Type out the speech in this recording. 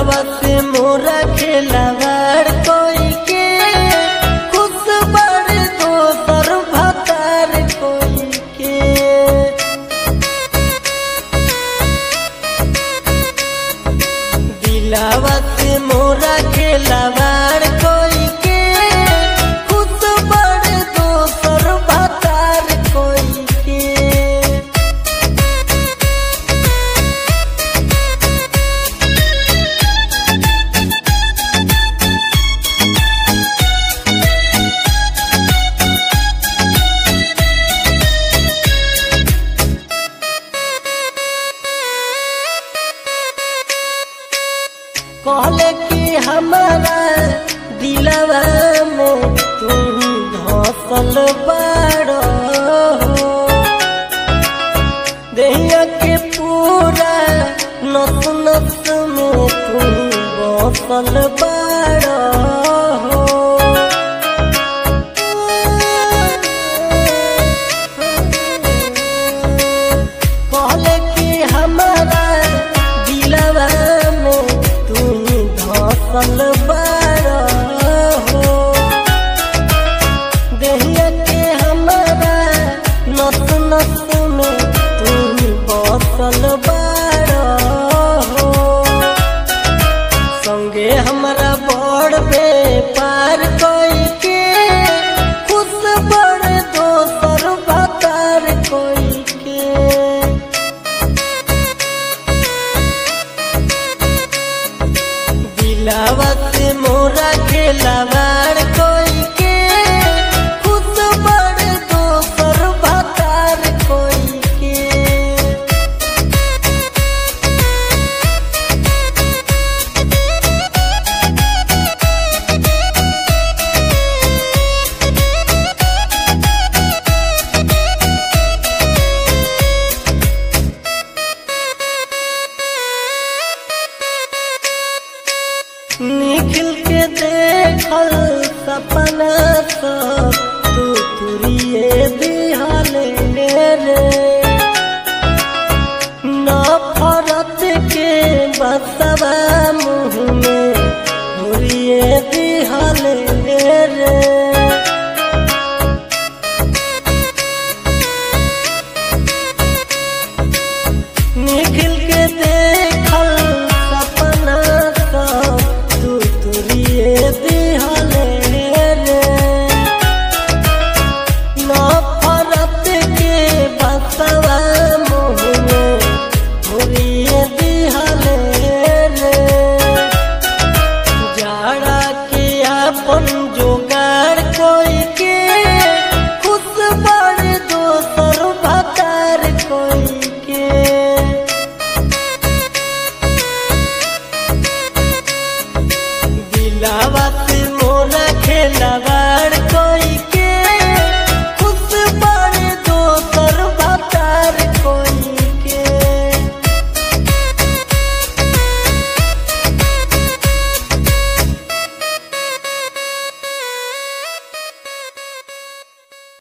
दिलावा से मोरा खेलावार कोई के खुश बड़ दोसर भतार कोई के दिलावा से मोरा खेलावार कोई के खुश बड़ दोसर भतार कोई के कहले कि हमारा दिलवा में तुम धसल बाड़ो देहिया के पूरा नस नस में तुम बसल बाड़ो